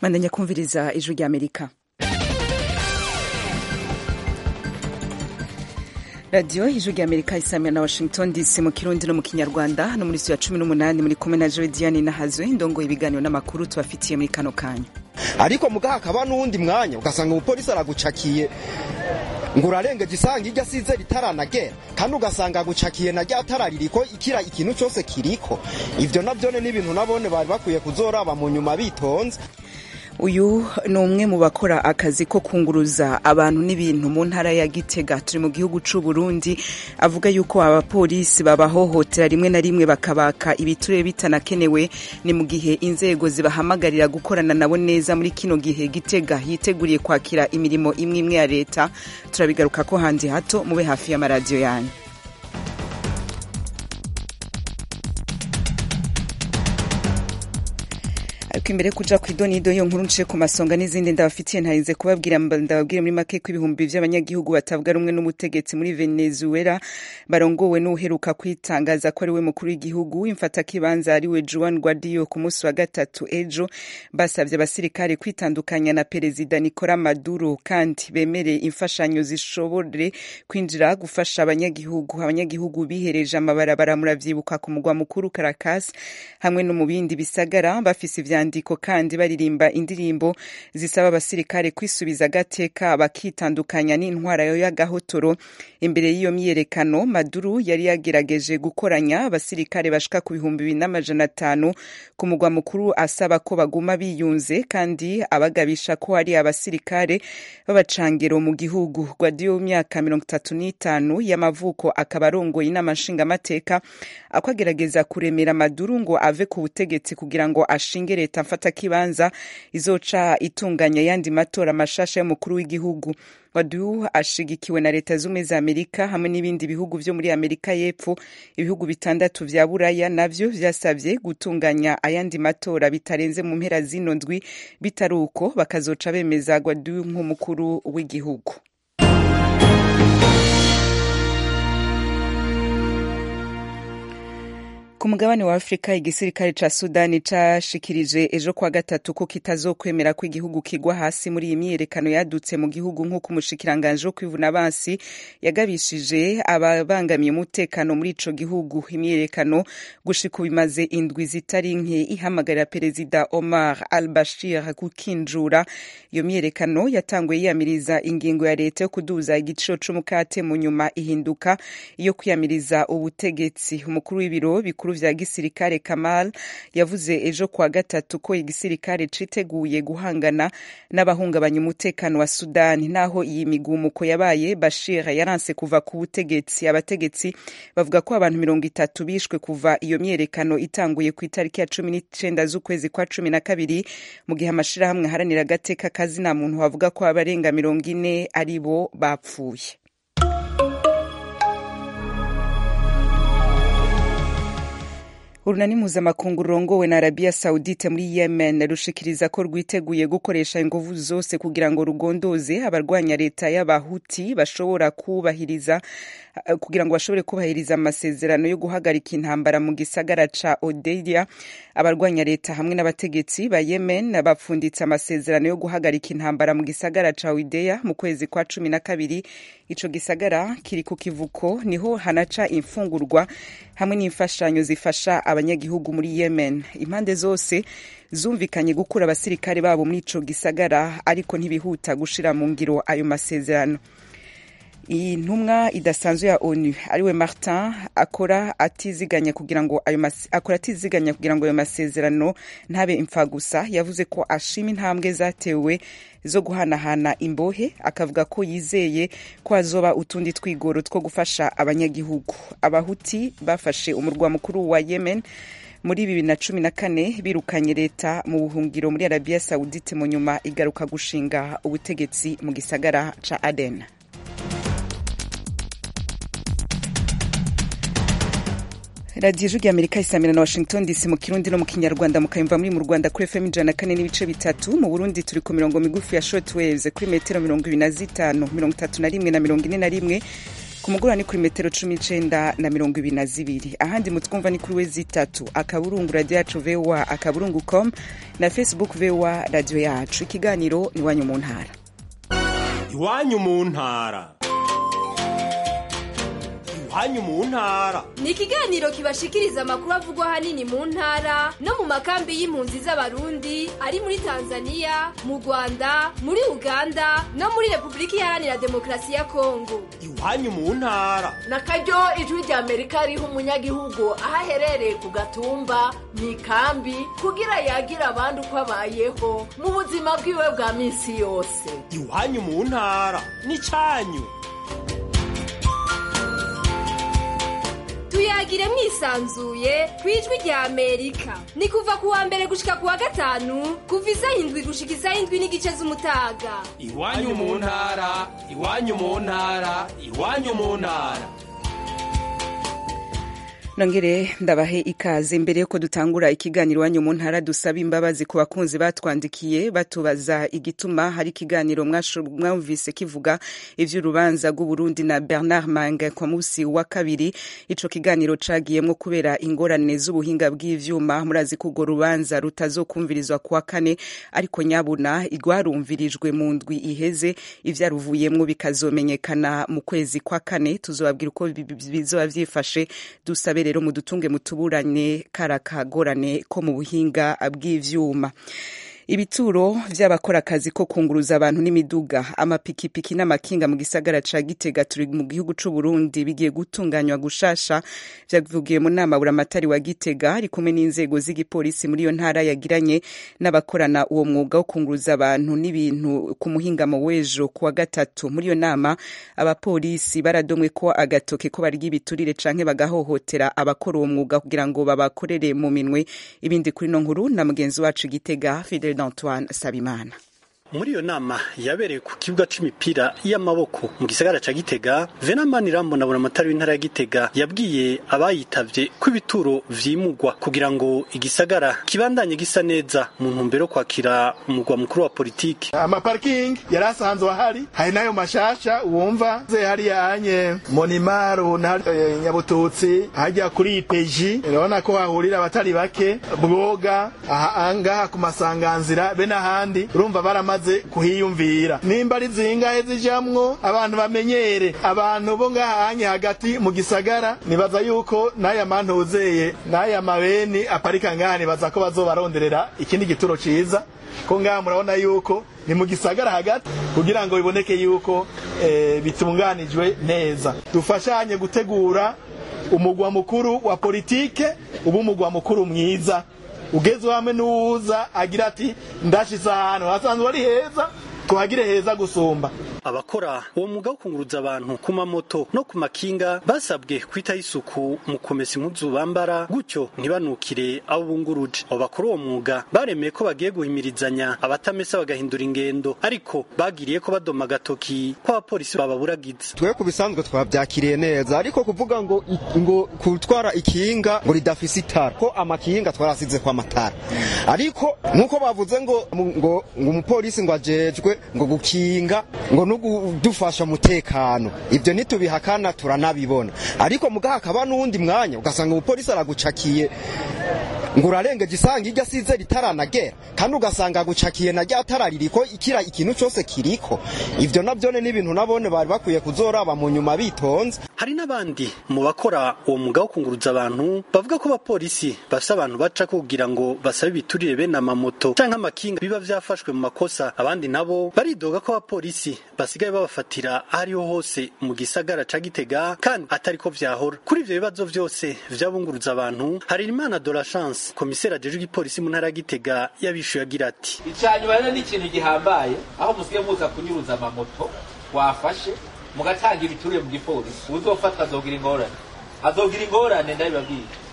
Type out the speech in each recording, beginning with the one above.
mandanya kumviriza ijwi ry'amerika radiyo ijwi ry'amerika isamira na washington dc mu kirundi no mu kinyarwanda no muri ya cumi n'umunani muri kumwe na joe diane nahazwe ndongoye ibiganiro n'amakuru tubafitiye muri kano kanya ariko mugaha hakaba n'uwundi mwanya ugasanga umupolisi aragucakiye ngo urarengeje isanga iryo asize ritaranagera kandi ugasanga agucakiye na rya tara ririko ikira ikintu cyose kiriko ivyo navyone n'ibintu nabone bari bakwiye kuzoraba mu nyuma bitonze uyu ni umwe mu bakora akazi ko kunguruza abantu n'ibintu mu ntara ya gitega turi mu gihugu c'u Burundi avuga yuko abapolisi babahohotera rimwe na rimwe bakabaka ibiturire bitanakenewe ni mu gihe inzego zibahamagarira gukorana nabo neza muri kino gihe gitega yiteguriye kwakira imirimo imwe imwe ya leta turabigaruka ko handi hato mube hafi y'amaradiyo yanyu ariko imbere kuja ku idonido yo nkuru nciye ku masonga n'izindi ndabafitiye ntarinze kubabwira ndababwire muri make ko ibihumbi vy'abanyagihugu batavuga rumwe n'umutegetsi muri venezuela barongowe n'uheruka kwitangaza ko ari we mukuru w'igihugu imfatakibanza ari we juan guaido ku munsi wa gatatu ejo basavye abasirikare kwitandukanya na perezida nicola maduro kandi bemere imfashanyo zishobore kwinjira gufasha abanyagihugu abanyagihugu bihereje amabarabara muravyibuka ku mugwa mukuru caracas hamwe no mu bindi bisagara bafise ivya ivyandiko kandi baririmba indirimbo zisaba abasirikare kwisubiza agateka bakitandukanya n'intwara yo y'agahotoro imbere y'iyo myiyerekano maduru yari yagerageje gukoranya abasirikare bashika ku bihumbi bibiri n'amajana atanu ku mugwa mukuru asaba ko baguma biyunze kandi abagabisha ko hari abasirikare b'abacangero mu gihugu gwadiyo w'imyaka mirongo itatu n'itanu y'amavuko akaba arongoye inama nshingamateka ako agerageza kuremera maduru ngo ave ku butegetsi kugira ngo ashinge leta mfata kibanza izoca itunganya yandi matora mashasha y'umukuru w'igihugu wadu ashigikiwe na leta z'ubumwe za amerika hamwe n'ibindi bihugu vyo muri amerika y'epfo ibihugu bitandatu vya buraya navyo vyasavye gutunganya ayandi matora bitarenze mu mpera zino ndwi bitari uko bakazoca bemeza gwadu nk'umukuru w'igihugu ku mugabane wa afurika igisirikare ca sudani cashikirije ejo kwa gatatu ko kitazokwemera ko igihugu kigwa hasi muri iyi myiyerekano yadutse mu gihugu nk'uko umushikiranganji wo kwivuna abansi yagabishije ababangamiye umutekano muri ico gihugu imyiyerekano gushika ubu imaze indwi zitari nke ihamagarira perezida omar al bashir gukinjura iyo myiyerekano yatanguye yiyamiriza ingingo ya leta yo kuduza igiciro c'umukate mu nyuma ihinduka iyo kwiyamiriza ubutegetsi umukuru w'ibiro bikuru vya gisirikare Kamal yavuze ejo kwa gatatu ko igisirikare citeguye guhangana n'abahungabanya umutekano wa Sudani naho iyi migumuko yabaye Bashir yaranse kuva ku butegetsi abategetsi bavuga ko abantu mirongo itatu bishwe kuva iyo myerekano itanguye ku itariki ya cumi n'icenda z'ukwezi kwa cumi na kabiri mu gihe amashirahamwe aharanira agateka kazina muntu bavuga ko abarenga mirongo ine ari bo bapfuye urunani mpuzamakungu rurongowe na arabiya sawudite muri yemen rushikiriza ko rwiteguye gukoresha inguvu zose kugira ngo rugondoze abarwanya leta y'abahuti bashobora kubahiriza kugira ngo bashobore kubahiriza amasezerano yo guhagarika intambara mu gisagara ca odeya abarwanya leta hamwe n'abategetsi ba yemen bapfunditse amasezerano yo guhagarika intambara mu gisagara ca odeya mu kwezi kwa cumi na kabiri ico gisagara kiri ku kivuko niho hanaca imfungurwa hamwe n'imfashanyo zifasha abanyagihugu muri yemen impande zose zumvikanye gukura abasirikare babo muri ico gisagara ariko ntibihuta gushira mu ngiro ayo masezerano iyi ntumwa idasanzwe ya onu ariwe martin akora atiziganya kugira ngo ayo akora atiziganya kugira ngo ayo masezerano ntabe impfa gusa yavuze ko ashima intambwe zatewe zo guhanahana imbohe akavuga ko yizeye ko hazoba utundi twigoro two gufasha abanyagihugu abahuti bafashe umurwa mukuru wa yemen muri bibiri na cumi na kane birukanye leta mu buhungiro muri arabiya sawudite mu nyuma igaruka gushinga ubutegetsi mu gisagara ca aden radiyo ijwi amerika isamira na washington dc mu kirundi no mu kinyarwanda mukayumva muri mu rwanda kuri fm ijana na kane n'ibice bitatu mu burundi turi ku mirongo migufi ya short waves kuri metero mirongo ibiri na zitanu mirongo itatu na rimwe na mirongo ine na rimwe ku mugoroba ni kuri metero cumi n'icenda na mirongo ibiri na zibiri ahandi mutwumva ni kuri we zitatu akaburungu radiyo yacu voa akaburungu com na facebook voa radiyo yacu ikiganiro ni iwanyu mu ntara iwanyu mu ntara iwanyu mu ntara ni ikiganiro kibashikiriza amakuru avugwa ahanini mu ntara no mu makambi y'impunzi z'abarundi ari muri tanzania mu rwanda muri uganda no muri repubulika iharanira demokarasi ya kongo iwanyu mu ntara na karyo ijwi rya amerika riha umunyagihugu aho aherereye ku gatumba mu ikambi kugira yagira abandi uko abayeho mu buzima bwiwe bwa minsi yose iwanyu mu ntara ni cyanyu tuyagire mwisanzuye ku ijwi rya amerika ni kuva ku wa mbere gushika ku wa gatanu kuva isaha indwi gushika isaha indwi n'igice z'umutaga iwanyu mu ntara iwanyu mu ntara iwanyu mu ntara nongere ndabahe ikaze mbere yuko dutangura ikiganiro iwanyu mu ntara dusaba imbabazi ku bakunzi batwandikiye batubaza igituma hari ikiganiro mwumvise kivuga ivy'urubanza rw'uburundi na bernard mange ku musi wa kabiri ico kiganiro cagiyemwo kubera ingorane z'ubuhinga bw'ivyuma murazi ko urwo rubanza rutazokumvirizwa kuwa kane ariko nyabuna rwarumvirijwe mu ndwi iheze ivyaruvuyemwo bikazomenyekana mu kwezi kwa kane tuzobabwira uko bizoba vyifashe dusabe rero mudutunge mutuburane kara kagorane ko mu buhinga bw'ivyuma ibituro vy'abakora akazi ko kunguruza abantu n'imiduga amapikipiki n'amakinga mu gisagara ca gitega turi mu gihugu c'u Burundi bigiye gutunganywa gushasha vyavugiye mu nama buramatari wa gitega ari kumwe n'inzego z'igipolisi muri iyo ntara yagiranye n'abakorana uwo mwuga wo kunguruza abantu n'ibintu ku muhingamo w'ejo kuwa gatatu muri iyo nama abapolisi baradomwe ko agatoke ko barya ibiturire canke bagahohotera abakora uwo mwuga kugira ngo babakorere mu minwe ibindi kuri no nkuru na mugenzi wacu gitega Fidel d'Antoine Sabimana muri iyo nama yabereye ku kibuga c'imipira y'amaboko mu gisagara ca Gitega Venamani Rambo na Buramatari w'intara ya Gitega yabwiye abayitavye ko ibituro vyimugwa kugira ngo igisagara kibandanye gisa neza mu ntumbero kwakira umugwa mukuru wa politiki amaparking yari asanzwe ahari hari nayo mashasha wumva ze hariya anye Monimaro na e, Nyabututsi hajya kuri IPG urabona ko hahurira abatari bake bwoga aha ngaha ku masanganzira be n'ahandi urumva baramaze bamaze kuhiyumvira nimba ari zingahe zijamwo abantu bamenyere abantu bo ngahanye hagati mu gisagara nibaza yuko n'aya mantuzeye n'aya mabeni aparika ngaha nibaza ko bazobaronderera ikindi gituro ciza ko ngaha murabona yuko ni mu gisagara hagati kugira ngo biboneke yuko e, bitunganijwe neza dufashanye gutegura umugwa mukuru wa politike ubu umugwa mukuru mwiza ugeze hamwe n'uwuza agira ati ndashize ahantu hasanzwe ari heza tuhagire heza gusumba abakora uwo mwuga wo kunguruza abantu ku mamoto no ku makinga basabwe kwitaho isuku mu kumesa impuzu bambara gutyo ntibanukire abo bunguruje abo bakora uwo mwuga baremeye ko bagiye guhimirizanya abatamesa bagahindura ingendo ariko bagiriye ko badoma agatoki ko abapolisi bababuragiza twe ku bisanzwe twabyakiriye neza ariko kuvuga ngo ngo kutwara ikinga ngo ridafise itara ko amakinga twarasize kwa matara ariko nkuko bavuze ngo ngo ngo umupolisi ngo ajejwe ngo gukinga ngo no kudufasha umutekano ibyo ntitubihakana turanabibona ariko mugaha hakaba n'uwundi mwanya ugasanga umupolisi aragucakiye ngo urarengeje isanga iryo asize ritaranagera kandi ugasanga agucakiye na rya tara ririko ikira ikintu cyose kiriko ivyo navyone n'ibintu nabone bari bakwiye kuzoraba mu nyuma bitonze hari n'abandi mu bakora uwo mwuga wo kunguruza abantu bavuga ko abapolisi bafise abantu baca kugira ngo basabe ibiturire bene amamoto canke amakinga biba vyafashwe mu makosa abandi nabo baridoga ko abapolisi basigaye babafatira ahariho hose mu gisagara ca Gitega kandi atariko vyahora kuri ivyo bibazo vyose vyabunguruza abantu hari imana de la chance komiseri ajejwe igipolisi mu ntara ya Gitega yabishuye agira ati icanyuma rero ni ikintu gihambaye aho musigaye muza kunyuruza amamoto wafashe mugatanga ibiturire mu gipolisi uzofatwa azogira ingorane azogira ingorane ndabibabwiye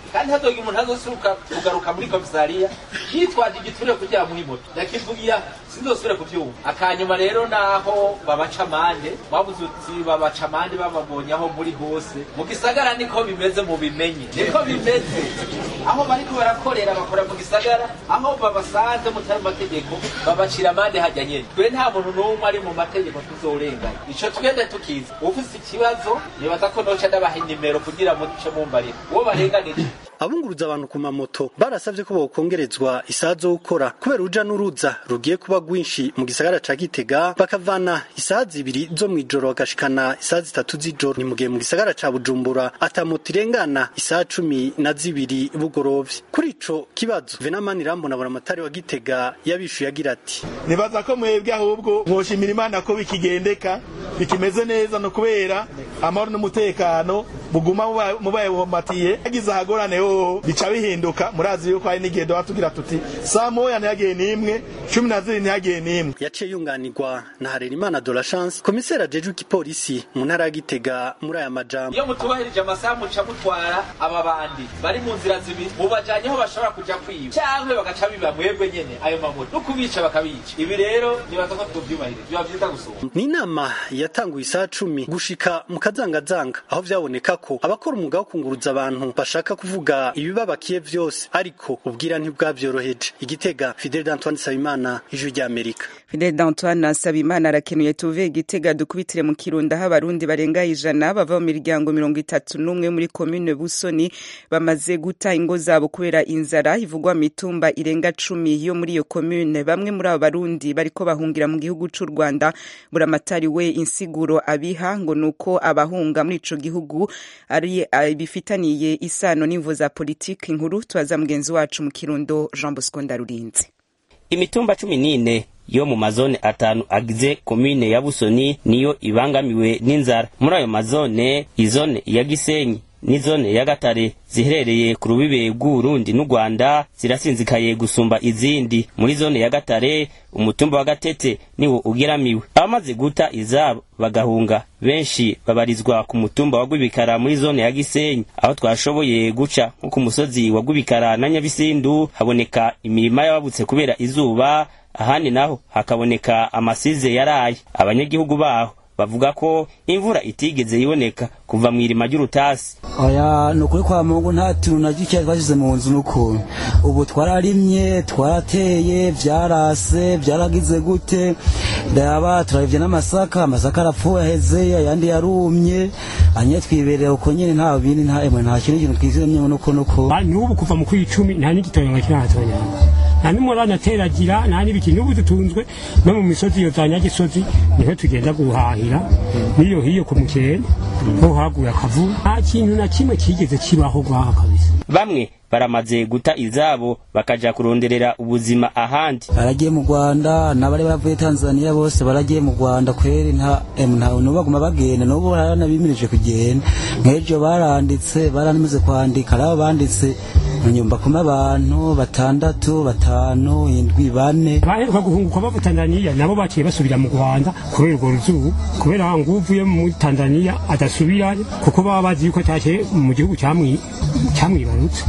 kandi hazoga umuntu azosuka kugaruka muri komisariya yitwaje igiturire kugira muri moto yakivugiya sinzosubire kuvyumva akanyuma rero naho babaca amande babuze uti babaca amande bababonye aho muri hose mu gisagara niko bimeze mu bimenye niko bimeze aho bariko barakorera bakora mu gisagara aho babasanze mutari mu mategeko babacira amande hajya nyene twe nta muntu n'umwe ari mu mategeko tuzorenganya ico twende tukiza ufise ikibazo nibaza ko noca ndabaha inimero kugira muce mumbarira uwo barenganije abunguruza abantu ku mamoto barasavye ko bokongerezwa isaha zo gukora kubera uruja n'uruza rugiye kuba rwinshi mu gisagara ca Gitega bakavana isaha zibiri zo mw'ijoro bagashikana isaha zitatu z'ijoro ni mugihe mu gisagara ca Bujumbura ata moto irengana isaha cumi na zibiri bugorovye kuri ico kibazo Venamani Rambona buramatari wa Gitega yabishuye agira ati nibaza ko mwebwe ahubwo mwoshimira imana ko bikigendeka bikimeze neza no kubera amahoro n'umutekano buguma muba- mubayobomatiye yagize ahagorane hoho bica bihinduka murazi yuko hari n'igihe doba tugira tuti saa moya ntihagiye n'imwe cumi na zibiri ntihagiye n'imwe yaciye yunganirwa na Harerimana de la Chance komiseri ajejwe igipolisi mu ntara ya Gitega muri aya majambo iyo mutubahirije amasaha muca mutwara aba bandi bari mu nzira zibiri mubajanye aho bashobora kuja kwiba canke bagaca biba mwebwe nyene ayo mamoto no kubica bakabica ibi rero nibaza ko twovyubahirije biba vyiza gusumba ni inama yatanguye isaha cumi gushika mu kazangazanga aho vyaboneka ko abakora umwuga wo kunguruza abantu bashaka kuvuga ibibabakiye vyose ariko ubwira ntibwavyoroheje igitega Fidel d'Antoine Sabimana ijwi ry'Amerika Fidel d'Antoine Nsabimana arakenuye tuve igitega dukubitire mu Kirundo aho abarundi barenga ijana bava mu miryango mirongo itatu n'umwe muri komine Busoni bamaze guta ingo zabo kubera inzara ivugwa mu mitumba irenga cumi yo muri iyo komine bamwe muri abo barundi bariko bahungira mu gihugu c'u Rwanda buramatari we insiguro abiha ngo nuko abahunga muri ico gihugu ari eh, bifitaniye isano n'imvo za politiki inkuru tubaza mugenzi wacu mu Kirundo Jean Bosco Ndarurinze imitumba cumi n'ine yo mu mazone atanu agize komine ya busoni niyo ibangamiwe n'inzara muri ayo mazone izone ya gisenyi n'izone ya gatare ziherereye ku rubibe rw'uburundi n'u rwanda zirasinzikaye gusumba izindi muri zone ya gatare umutumba wa gatete niwo ugeramiwe abamaze guta izabo bagahunga benshi babarizwa ku mutumba wa gwibikara muri zone ya gisenyi aho twashoboye guca nko ku musozi wa gwibikara na nyabisindu haboneka imirima y'ababutse kubera izuba ahandi naho hakaboneka amasize yaraye abanyagihugu baho bavuga ko imvura itigeze iboneka kuva mu irima ry'urutasi oya ni ukuri kwa mungu nta tuntu na dukeya twashyize mu nzu n'ukuntu ubu twararimye twarateye byarase byaragize gute ndaba turaribye n'amasaka amasaka arapfuye aheze ayandi yarumye anye twibereye uko nyine nta bindi nta emwe nta kintu kintu twizemye nuko nuko n'ubu kuva mu kw'icumi nta n'igitoyo kiratonyanga nta n'umurana ateragira nta n'ibiki n'ubu dutunzwe no mu misozi iyo za nyagisozi niho tugenda guhahira n'iyo hiyo ku mukene ho haguye akavu nta kintu na kimwe kigeze kibaho gwaha kabisa bamwe baramaze guta izabo bakaja kuronderera ubuzima ahandi baragiye mu rwanda n'abari bavuye tanzania bose baragiye mu rwanda kweri nta em, nta n'ubu baguma bagenda n'ubu baranabimirije kugenda nk'ejo baranditse baranamaze kwandika ari abo banditse mu nyumba kuma abantu batandatu batanu indwi bane baheruka guhunguka bava tanzaniya nabo baciye basubira mu rwanda kubera urwo ruzuba kubera ngo uvuye muri tanzaniya adasubirayo kuko baba bazi yuko cyaciye mu gihugu cyamwi- cyamwibarutse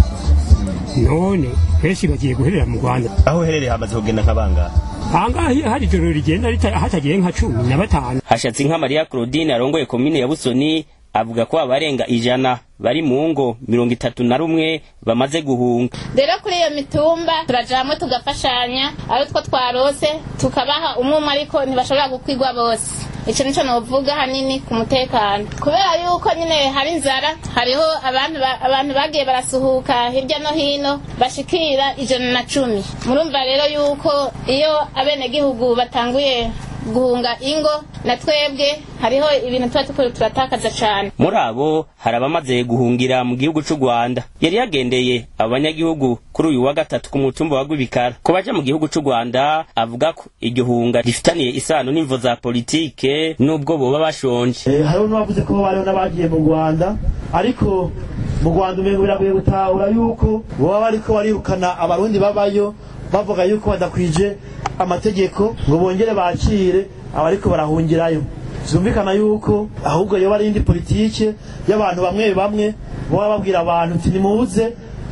none benshi bagiye guherera mu rwanda aho uherereye hamaze kugenda nk'abangaba ahangaha iyo hari ijoro rigenda rita- hatagiye nka cumi na batanu hashatse nka mariya claudine arongoye komine ya busoni avuga ko abarenga ijana bari mu ngo mirongo itatu na rumwe bamaze guhunga rero kuri iyo mitumba turajamwe tugafashanya ari two twarose tukabaha umwe umwe ariko ntibashobora gukwigwa bose icyo nicyo novuga hanini ku mutekano kubera yuko nyine hari inzara hariho abantu ba- abantu bagiye barasuhuka hirya no hino bashikira ijana na cumi murumva rero yuko iyo abenegihugu batanguye guhunga ingo na twebwe hariho ibintu tuba turiko turatakaza cane muri abo hari abamaze guhungira mu gihugu c'u rwanda yari yagendeye abo banyagihugu kuri uyu wa gatatu ku mutumba wa gwibikara ku baja mu gihugu c'u rwanda avuga ko iryo hunga rifitaniye isano n'imvo za politike n'ubwo boba bashonje Eh, hariho n'abavuze ko bariho n'abagiye mu rwanda ariko mu rwanda umengo biragoye gutahura yuko baba bariko barirukana abarundi babayo bavuga yuko badakwije amategeko ngo bongere bakire abariko barahungirayo zumvikana yuko ahubwo yoba ari indi politike y'abantu bamwe bamwe baba babwira abantu uti nimuze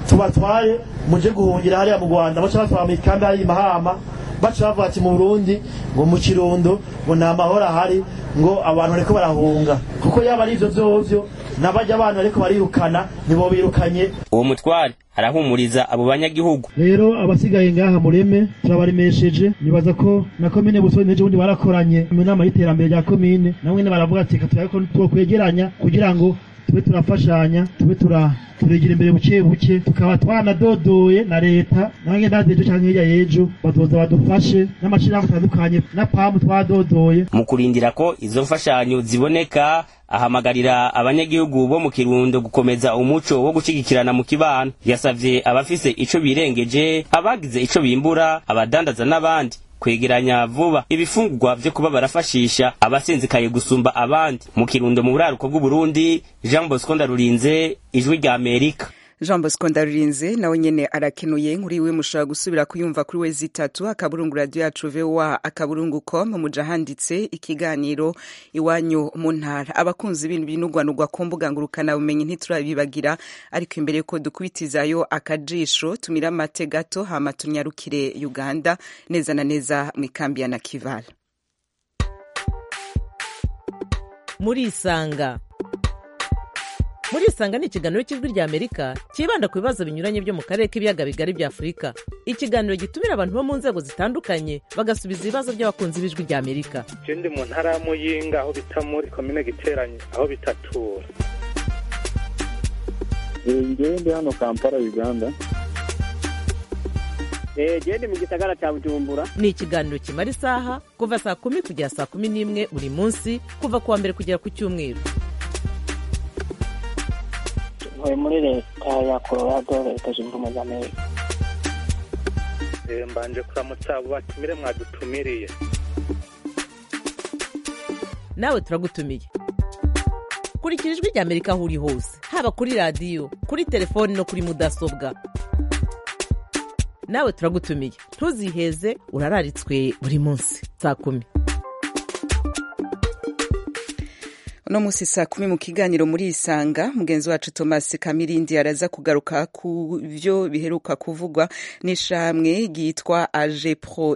tubatwaye muje guhungira hariya mu rwanda baca batwara mu ikambi hariya i mahama baca bavuga ati mu burundi ngo mu kirundo ngo nta mahoro ahari ngo abantu bariko barahunga kuko yaba ari ivyo vyovyo n'abajya abantu bariko barirukana nibo birukanye uwo mutware arahumuriza abo banyagihugu rero abasigaye ngaha mureme turabaremesheje nibaza ko na komine busoni n'ejo bundi barakoranye mu nama y'iterambere rya komine namwe ne baravuga ati reka turabe ko twokwegeranya kugira ngo tube turafashanya tube tura turegera imbere buke buke tukaba twanadodoye na leta nange ndazi ejo canke hirya y'ejo bazoza badufashe n'amashirahamwe atandukanye na pamu twadodoye mu kurindira ko izo mfashanyo ziboneka ahamagarira abanyagihugu bo mu kirundo gukomeza umuco wo gushigikirana mu kibano yasavye abafise ico birengeje abagize ico bimbura abadandaza n'abandi kwegeranya vuba ibifungurwa vyo kuba barafashisha abasinzikaye gusumba abandi mu kirundo mu buraruko bw'uburundi jean bosco ndarurinze ijwi rya amerika jean bosco ndarurinze nawe nyene arakenuye nkuri we mushobora gusubira kuyumva kuri we zitatu akaburungu radio yacu voa akaburungu com muja handitse ikiganiro iwanyu mu ntara abakunzi ibintu binugwanugwa ku mbuga ngurukana bumenyi ntiturabibagira ariko imbere yuko dukubitizayo akajisho tumira amate gato hama tunyarukire uganda neza na neza mu ikambi ya nakivala murisanga murisanga ni ikiganiro cy'ijwi rya amerika cyibanda ku bibazo binyuranye byo mu karere k'ibiyaga bigari bya afurika ikiganiro gitumira abantu bo mu nzego zitandukanye bagasubiza ibibazo by'abakunzi b'ijwi rya amerika je ndi mu ntara ya muyinga aho bita muri komine giteranye aho bitatura ngewe ndi hano kampala uganda gende mu gisagara cya bujumbura ni ikiganiro kimara isaha kuva saa kumi kugera saa kumi n'imwe buri munsi kuva ku wa mbere kugera ku cyumweru ntuye muri leta ya colorado leta zunze ubumwe za amerika Eh, mbanje kuramutsa abo batumire mwadutumiriye nawe turagutumiye kurikira ijwi rya amerika aho uri hose haba kuri radiyo kuri telefoni no kuri mudasobwa nawe turagutumiye ntuziheze urararitswe buri munsi saa kumi uno munsi saa kumi mu kiganiro muri isanga mugenzi wacu thomas kamirindi araza kugaruka ku byo biheruka kuvugwa n'ishamwe ryitwa agepro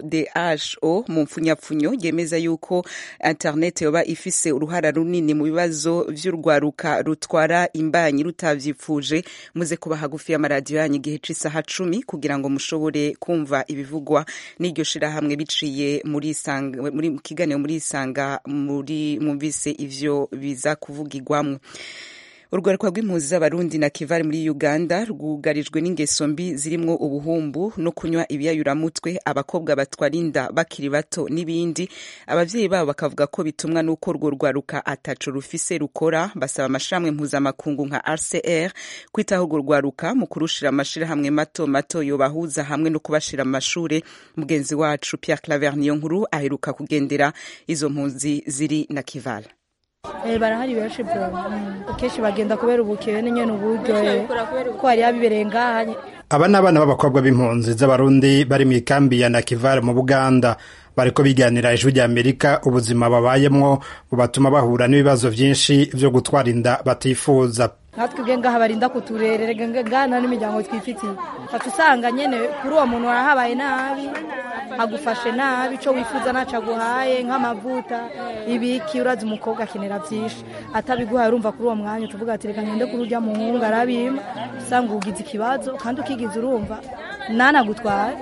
dho mu mpfunyapfunyo ryemeza yuko internet yoba ifise uruhara runini mu bibazo vy'urwaruka rutwara imbanyi rutavyipfuje muze kuba hagufi y'amaradiyo yanyu igihe c'isaha cumi kugira ngo mushobore kumva ibivugwa n'iryo shirahamwe biciye muri isanga muri mu kiganiro muri isanga muri mwumvise ivyo biza kuvugirwamwo urwaruka rw'impunzi z'abarundi na kivari muri uganda rwugarijwe n'ingeso mbi zirimwo ubuhumbu no kunywa ibiyayuramutwe abakobwa batwara inda bakiri bato n'ibindi abavyeyi babo bakavuga ko bitumwa n'uko urwo rwaruka ataco rufise rukora basaba amashirahamwe mpuzamakungu nka rcr kwitaho urwo rwaruka mu kurushira amashirahamwe mato mato yobahuza hamwe no kubashira mu mashure mugenzi wacu pierre claver niyo nkuru aheruka kugendera izo mpunzi ziri na kivala Eh, barahari benshi bro kenshi bagenda kubera ubukene nyene uburyo ko hari abibereye ngaha aba ni abana b'abakobwa b'impunzi z'abarundi bari mu ikambi ya nakivale mu buganda bariko biganira ijwi rya amerika ubuzima babayemwo bubatuma bahura n'ibibazo vyinshi vyo gutwara inda batifuza natwe ubwe ngaha barinda kuturerera ngana n'imiryango twifitiye fata usanga nyene kuri uwo muntu warahabaye nabi agufashe nabi ico wifuza naco aguhaye nk'amavuta ibiki urazi umukobwa akenera vyinshi atabiguhaye urumva kuri uwo mwanya utuvuga ati reka ngende kuri urya muhungu arabima usanga ugize ikibazo kandi ukigize urumva nanagutware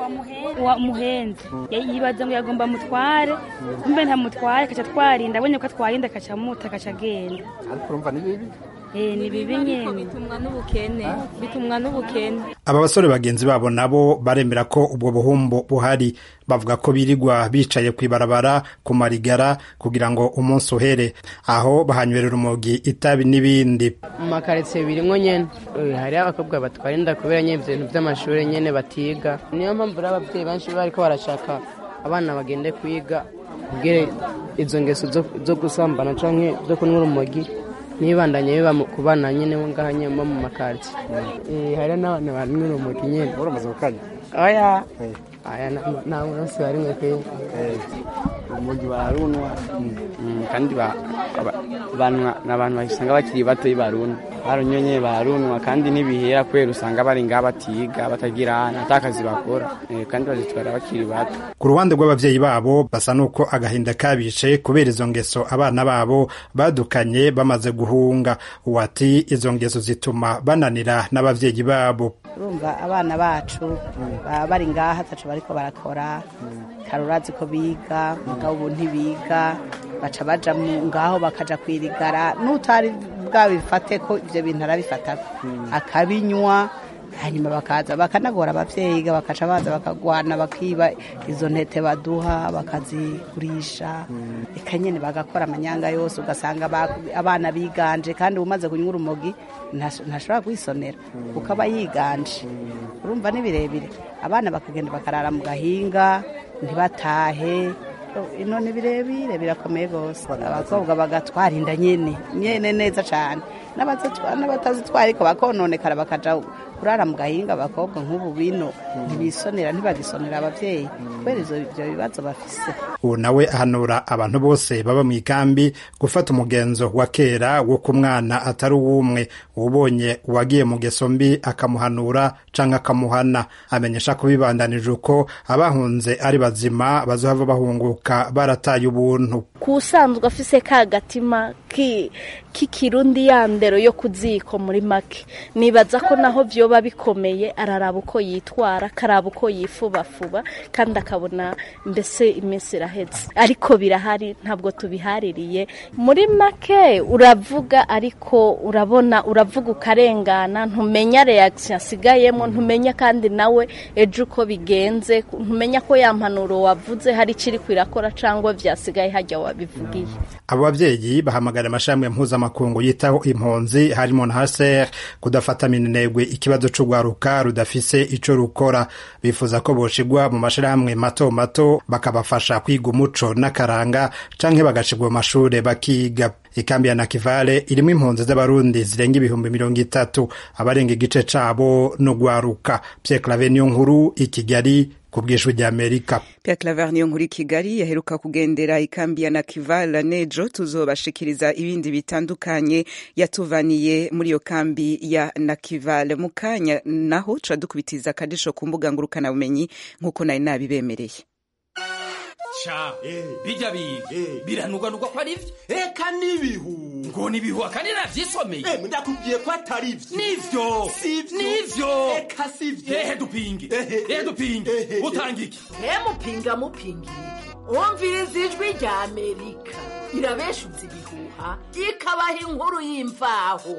muhenzi yibaza ngo yagomba mutware kumbe ntamutware kaca twarinda abonye ko atwarinda kaca muta kaca agenda ariko urumva ni bibi Eh, ni bibi nyene bitumwa n'ubukene bitumwa n'ubukene aba basore bagenzi babo nabo baremera ko ubwo buhumbu buhari bavuga ko birirwa bicaye kw'ibarabara ku marigara kugira ngo umunsi uhere aho bahanywerera umugi itabi n'ibindi mu makaritsiye birimwo nyene Eh, hariho abakobwa batwara inda kubera nyene ivyo bintu vy'amashuri nyene batiga niyo mpamvu rero abavyeyi benshi bariko barashaka abana bagende kwiga kugira izo ngeso zo- zo gusambana canke zo kunywa urumogi nibandanye biba mu- ku bana nyene bo ngaha nyene bo mu makaritsiye Eh, hariho n'abantu banywa urumogi nyene uramaze gukanya oya aya na- nta munsi warimwe kwe umugi barunwa Mm, kandi ba- aba- banwa ni abantu basanga bakiri bato barunwa barunyonye barunwa kandi ntibihera kubera usanga bari ngaha batiga batagira ata kazi bakora Eh, kandi bazitwara bakiri bato ku ruhande rw'abavyeyi babo basa n'uko agahinda kabishe kubera izo ngeso abana babo badukanye bamaze guhunga uwati izo ngeso zituma bananira n'abavyeyi babo urumva abana bacu baba bari ngaha atacu bariko barakora karurazi ko biga mugabo ubu ntibiga baca baja mu- ngaho bakaja kwirigara n'utari bwabifate ko ivyo bintu arabifatako akabinywa hanyuma bakaza bakanagora abavyeyi bakaca baza bakagwana bakiba izo ntete baduha bakazigurisha eka nyene bagakora amanyanga yose ugasanga ba- abana biganje kandi umaze kunywa urumogi ntas- ntashobora kwisonera kuko aba yiganje urumva ni birebire abana bakagenda bakarara mu gahinga ntibatahe ino ni birebire birakomeye rwose abakobwa bagatwara inda nyene nyene neza cane N'abazitwa- n'abatazitwara ariko bakononekara bakaja kurara mu gahinga abakobwa nk'ubu bino ntibisonera ntibagisonera abavyeyi kubera izo- ivyo bibazo bafise ubu nawe ahanura abantu bose baba mu ikambi gufata umugenzo wa kera wo ku mwana atari uw'umwe ubonye uwagiye mu ngeso mbi akamuhanura canke akamuhana amenyesha ko bibandanije uko abahunze ari bazima bazohava bahunguka barataye ubuntu kusanzwe afise ka gatima ki- k'ikirundi ya ndero yo kuziko muri make nibaza ko naho vyoba bikomeye araraba uko yitwara akaraba uko yifubafuba kandi akabona mbese iminsi iraheze ariko birahari ntabwo tubihaririye muri make uravuga ariko urabona uravuga ukarengana ntumenya reaction asigayemo ntumenya kandi nawe ejo uko bigenze ntumenya ko ya mpanuro wavuze hari ikiri kwirakora cyangwa vyasigaye hajya wabivugiye abo bavyeyi bahamagara amashami mpuzamakungu yitaho impunzi harimo na haser kudafata minenegwe ikibazo c'urwaruka rudafise ico rukora bifuza ko boshigwa mu mashirahamwe mato mato bakabafasha kwiga umuco n'akaranga canke bagashigwa mu mashure bakiga ikambi ya nakivale irimwo impunzi z'abarundi zirenga ibihumbi mirongo itatu abarenga igice cabo n'urwaruka pierre clave niyo nkuru i kigali ku bw'ijwi ry'amerika Pierre Claver niyo nkuru i Kigali yaheruka kugendera ikambi ya Nakivala nejo tuzobashikiriza ibindi bitandukanye yatuvaniye muri iyo kambi ya Nakivala mu kanya naho tuca dukubitiza akadisho ku mbuga ngurukana bumenyi nk'uko nari nabibemereye sha bijya biga biranugwanugwa ko ari byo eka n'ibihu ngo n'ibihu akandi navyisomeye ndakubwiye ko atari byo nivyo nivyo eka sivyo ehe dupinge ehe dupinge utanga iki mupinga mupinga iki wumviriza ijwi rya amerika irabeshuza ibihuha ikabaha inkuru y'imvaho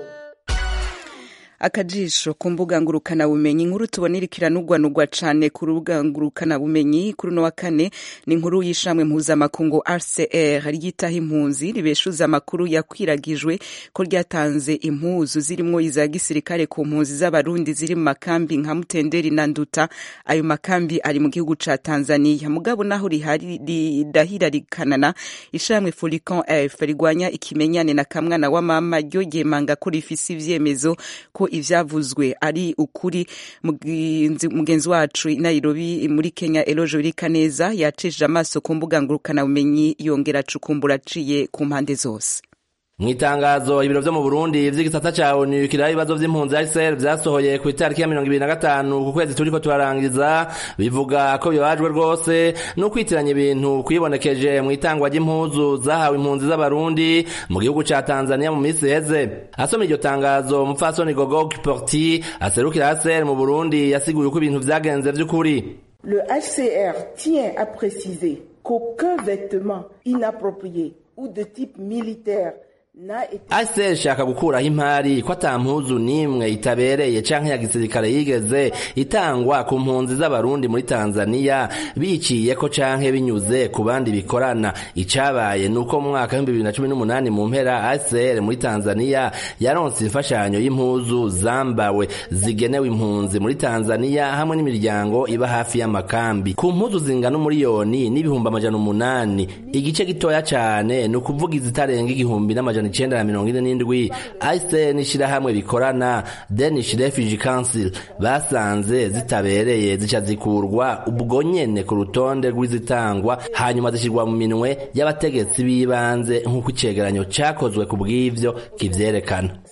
akajisho ku mbuga ngurukana bumenyi inkuru tubona iriko iranugwanugwa cane ku rubuga ngurukana bumenyi kuri uno wa kane ni inkuru y'ishamwe mpuzamakungu RCR ryitaho impunzi ribeshuza amakuru yakwiragijwe ko ryatanze impuzu zirimwo iza gisirikare ku mpunzi z'abarundi ziri mu makambi nka Mutenderi na Nduta ayo makambi ari mu gihugu ca Tanzania mugabo naho rihari ridahirarikanana ishamwe Folican F rigwanya ikimenyane na kamwana wa mama ryo ryemanga ko rifise ivyemezo ko ivyavuzwe ari ukuri mugenzi mugenzi wacu i Nairobi muri Kenya Elojo Birikaneza yacishije amaso ku mbuga ngurukana bumenyi yongera acukumbura aciye ku mpande zose mu itangazo ibiro vyo mu burundi vy'igisata ca onu kiraba ibibazo vy'impunzi hcr vyasohoye ku itariki ya mirongo ibiri na gatanu ku kwezi turiko turarangiza bivuga ko bibabajwe rwose n'ukwitiranya ibintu kwibonekeje mu itangwa ry'impuzu zahawe impunzi z'abarundi mu gihugu ca tanzania mu misi iheze asoma iryo tangazo umupfasoni gogo porti aserukira hcr mu burundi yasiguye uko ibintu vyagenze vy'ukuri Le HCR tient à préciser qu'aucun vêtement inapproprié ou de type militaire ase shaka gukuraho impari ko ata mpuzu n'imwe itabereye canke ya gisirikare yigeze itangwa ku mpunzi z'abarundi muri tanzaniya biciyeko canke binyuze ku bandi bikorana icabaye nuko mu mwaka w'ibihumbi bibiri na cumi n'umunani mu mpera acr muri tanzaniya yaronse imfashanyo y'impuzu zambawe zigenewe impunzi muri tanzaniya hamwe n'imiryango iba hafi y'amakambi ku mpuzu zingana umuriyoni n'ibihumbi amajana umunani igice gitoya cane ni ukuvuga izitarenga igihumbi n'amajana icenda na mirongo ine n'indwi ICN ishirahamwe bikorana Danish Refugee Council basanze zitabereye zica zikurwa ubwo nyene ku rutonde rw'izitangwa hanyuma zishirwa mu minwe y'abategetsi b'ibanze nk'uko icegeranyo cakozwe ku bw'ivyo kivyerekana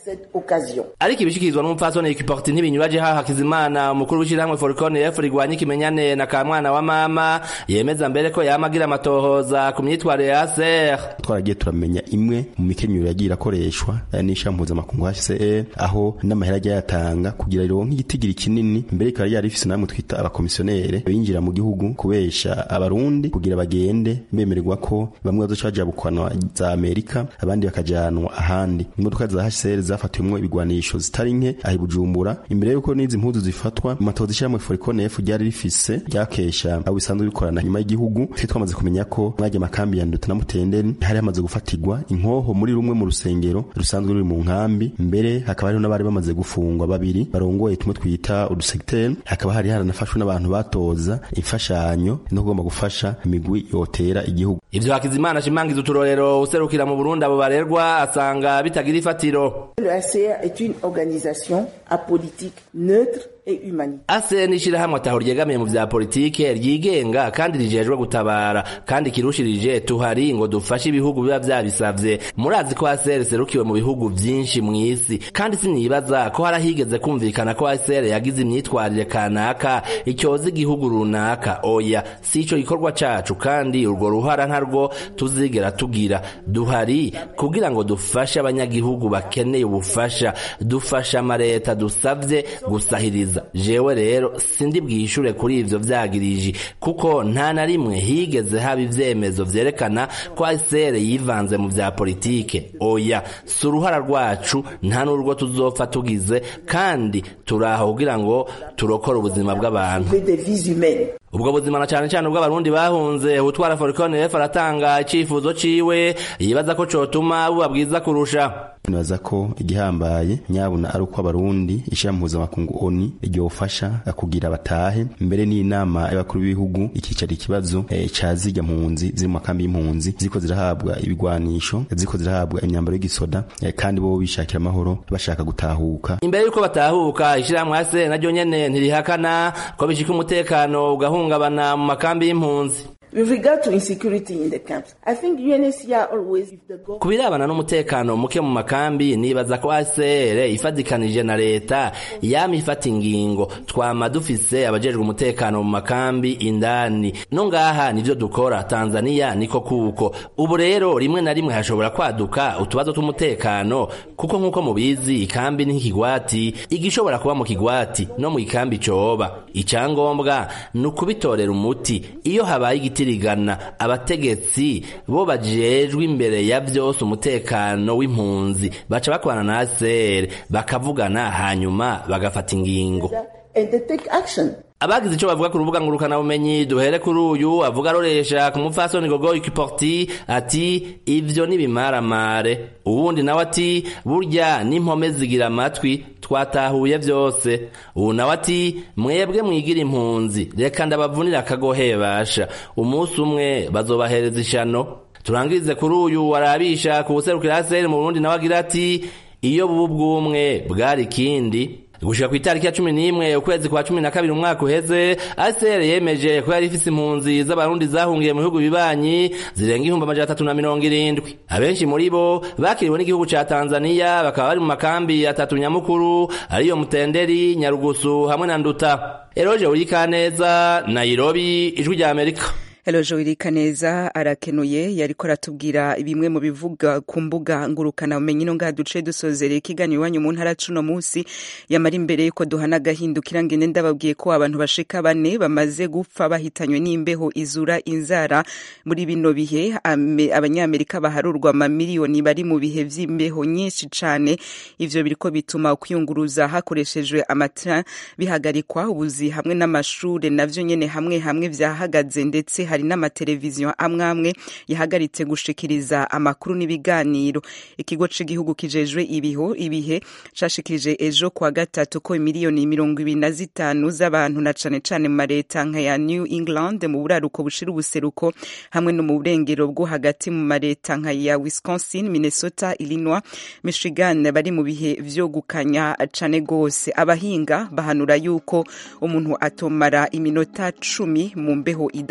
cette occasion. ariko ibishikirizwa n'umupfasoni ekiporti ntibinyuraje haha hakizimana umukuru w'ishyirahamwe forikone efu rigwanya ikimenyane na kamwana wa mama yemeza mbere ko yama agira amatohoza ku myitwarire ya ser twaragiye turamenya imwe mu mikenyero yagiye irakoreshwa eh, n'ishami mpuzamakungu HCR aho n'amahera ajya yatanga kugira rironke igitigiri kinini mbere ikaba yari ifise namwe twita abakomisiyonere binjira mu gihugu kubesha abarundi kugira bagende bemererwa ko bamwe bazoca bajabukwanwa za Amerika abandi bakajanwa ahandi imodoka za HCR zafatiwemwo ibigwanisho zitari nke ahi Bujumbura imbere yuko n'izi mpuzu zifatwa mu matozi ishyirahamwe Foricone F ryari rifise ryakesha abo bisanzwe bikorana nyuma y'igihugu twe twamaze kumenya ko mwajya amakambi ya Nduta na Mutenderi hari hamaze gufatirwa inkoho muri rumwe mu rusengero rusanzwe ruri mu nkambi mbere hakaba hariho n'abari bamaze gufungwa babiri barongoye tumwe twita udusegiteri hakaba hari haranafashwe n'abantu batoza imfashanyo no kugomba gufasha imigwi yotera igihugu ivyo hakizimana ashimangiza uturorero userukira mu burundi abo barerwa asanga bitagira ifatiro Le ACR est une organisation apolitique, neutre et humanitaire. ase n'ishirahamwe ataho ryegamiye mu vya politike ryigenga kandi rijejwe gutabara kandi kirushirije tuhari ngo dufashe ibihugu biba vyabisavye murazi ko ACR serukiwe mu bihugu vyinshi mw'isi kandi sinibaza ko harahigeze kumvikana ko ACR yagize imyitwarire kanaka icyoza igihugu runaka oya si ico gikorwa cacu kandi urwo ruhara ntarwo tuzigera tugira duhari kugira ngo dufashe abanyagihugu bakeneye ubufasha dufasha amareta dusavye gusahiriza jewe rero sindi bwishure kuri ivyo vyagiriji kuko nta na rimwe higeze haba ivyemezo vyerekana ko ACR yivanze mu vya politike oya si uruhara rwacu nta n'urwo tuzopfa tugize kandi turaho kugira ngo turokore ubuzima bw'abantu Des vies humaines. ubwo buzima na cane cane ubw'abarundi bahunze utwara forikone f aratanga icifuzo ciwe yibaza ko cotuma buba bwiza kurusha nibaza ko igihambaye nyabuna ari uko abarundi ishira mpuzamakungu oni ryofasha kugira batahe mbere n'inama y'abakuru b'ibihugu ikicara ikibazo eh, ca zirya mpunzi ziri mu makambi y'impunzi ziko zirahabwa ibigwanisho ziko zirahabwa imyambaro y'igisoda eh, kandi bo bishakira amahoro bashaka gutahuka imbere yuko batahuka ishirahamwe ase naryo nyene ntirihakana ko bishika umutekano ugahungabana mu makambi y'impunzi With regard to insecurity in the camps, I think UNHCR always, if the government ku birabana n'umutekano muke mu makambi nibaza ko ACR ifadikanije na leta yama ifata ingingo twama dufise abajejwe umutekano mu makambi indani no ngaha nivyo dukora Tanzania niko kuko ubu rero rimwe na rimwe hashobora kwaduka utubazo tw'umutekano kuko nk'uko mubizi ikambi ni nk'ikigwati igishobora kuba mu kigwati no mu ikambi coba icyangombwa ni ukubitorera umuti iyo habaye igitirigana abategetsi bo bajejwe imbere ya vyose umutekano w'impunzi baca bakorana na ACR bakavugana hanyuma bagafata ingingo and they take action. abagize ico bavuga ku rubuga ngurukana bumenyi duhere kuri uyu avuga aroresha ku mupfasoni gogo ikiporti ati ivyo nibimaramare uwundi nawe ati burya n'impome zigira amatwi twatahuye vyose ubu nawe ati mwebwe mwigira impunzi reka ndabavunira akagohe basha umunsi umwe bazobahereza ishano turangirize kuri uyu warabisha ku buserukira aseri mu burundi nawe agira ati iyo bubu bw'umwe bwari ikindi gushika ku itariki ya cumi n'imwe ukwezi kwa cumi na kabiri umwaka uheze ACR yemeje ko yari ifise impunzi z'abarundi zahungiye mu bihugu bibanyi zirenga ihumbi amajana atatu na mirongo irindwi abenshi muri bo bakiriwe n'igihugu ca Tanzania bakaba bari mu makambi atatu nyamukuru ariyo Mutenderi Nyarugusu hamwe na Nduta Eroje Urikaneza Nairobi ijwi rya Amerika Hello Joel Kaneza arakenuye yariko aratubwira bimwe mu bivuga ku mbuga ngurukana umenye no ngaha duce dusozereye ikiganiro iwanyu mu ntara cuno munsi yamara imbere yuko duhana agahindukira ngene ndababwiye ko abantu bashika bane bamaze gupfa bahitanywe n'imbeho izura inzara muri bino bihe ame- abanyamerika baharurwa amamiliyoni bari mu bihe vy'imbeho nyinshi cane ivyo biriko bituma kwiyunguruza hakoreshejwe amatara bihagarikwa ubuzi hamwe n'amashure navyo nyene hamwe hamwe vyahagaze ndetse hari n'amateleviziyo amwe amwe yahagaritse gushikiriza amakuru n'ibiganiro ikigo c'igihugu kijejwe ibiho ibihe cashikirije ejo kuwa gatatu ko imiliyoni mirongo ibiri na zitanu z'abantu na cane cane mu mareta nka ya new england mu buraruko bushira ubuseruko hamwe no mu burengero bwo hagati mu mareta nka ya wisconsin minnesota illinois michigan bari mu bihe vyo gukanya cane gose abahinga bahanura yuko umuntu atomara iminota cumi mu mbeho idasanzwe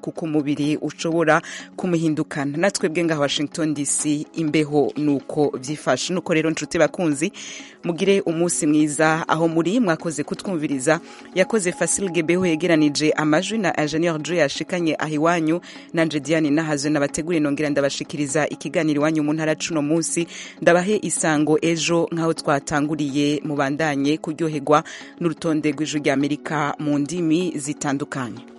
kuko umubiri ushobora kumuhindukana natwe bwe ngaha washington dc imbeho nuko byifashe nuko rero nshuti bakunzi mugire umunsi mwiza aho muri mwakoze kutwumviriza yakoze fasil gebeho yegeranije amajwi na ingenieur joe yashikanye aho iwanyu nanje diane nahazo nabateguriye nongera ndabashikiriza ikiganiro iwanyu mu ntara cuno munsi ndabahe isango ejo nk'aho twatanguriye mubandanye kuryoherwa n'urutonde rw'ijwi ry'amerika mu ndimi zitandukanye